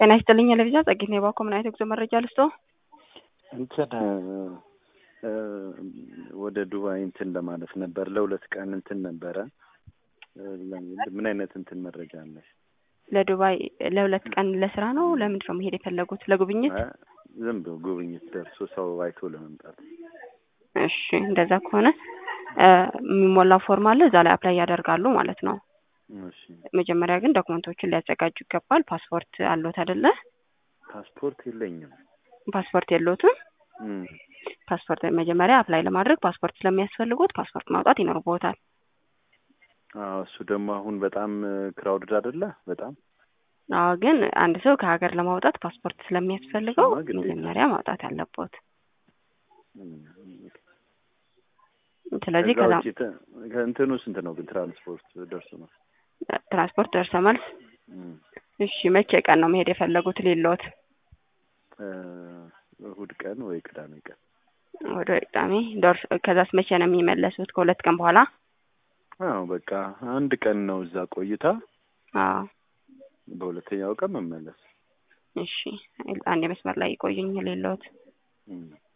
ጤና ይስጥልኝ ለቪዛ ጸጌት ነው የባኮ ምን አይነት የጉዞ መረጃ ልስጦ? እንትን ወደ ዱባይ እንትን ለማለት ነበር ለሁለት ቀን እንትን ነበረ። ምን አይነት እንትን መረጃ አለሽ? ለዱባይ ለሁለት ቀን ለስራ ነው? ለምንድን ነው መሄድ የፈለጉት? ለጉብኝት? ዝም ብሎ ጉብኝት ደርሶ ሰው አይቶ ለመምጣት። እሺ እንደዛ ከሆነ የሚሞላ ፎርም አለ እዛ ላይ አፕላይ ያደርጋሉ ማለት ነው። እሺ መጀመሪያ ግን ዶክመንቶችን ሊያዘጋጁ ይገባል። ፓስፖርት አለዎት አይደለ? ፓስፖርት የለኝም። ፓስፖርት የለዎትም? እም፣ ፓስፖርት መጀመሪያ አፕላይ ለማድረግ ፓስፖርት ስለሚያስፈልጉት ፓስፖርት ማውጣት ይኖርብዎታል። አዎ እሱ ደግሞ አሁን በጣም ክራውድድ አይደለ? በጣም አዎ ግን አንድ ሰው ከሀገር ለማውጣት ፓስፖርት ስለሚያስፈልገው እሱማ ግዴታ። መጀመሪያ ማውጣት አለቦት። እም፣ ስለዚህ ከዛ ከዛ ውጪ ተ- ከእንትኑ ስንት ነው ግን ትራንስፖርት ደርሶ ነው? ትራንስፖርት ደርሶ መልስ። እም፣ እሺ መቼ ቀን ነው መሄድ የፈለጉት ሌሎት? እ፣ እሁድ ቀን ወይ ቅዳሜ ቀን ወደ ቅዳሜ ደርሶ ከዛስ መቼ ነው የሚመለሱት? ከሁለት ቀን በኋላ? አዎ በቃ አንድ ቀን ነው እዛ ቆይታ፣ አዎ በሁለተኛው ቀን መመለስ። እሺ አንድ መስመር ላይ ይቆዩኝ ሌሎት እም፣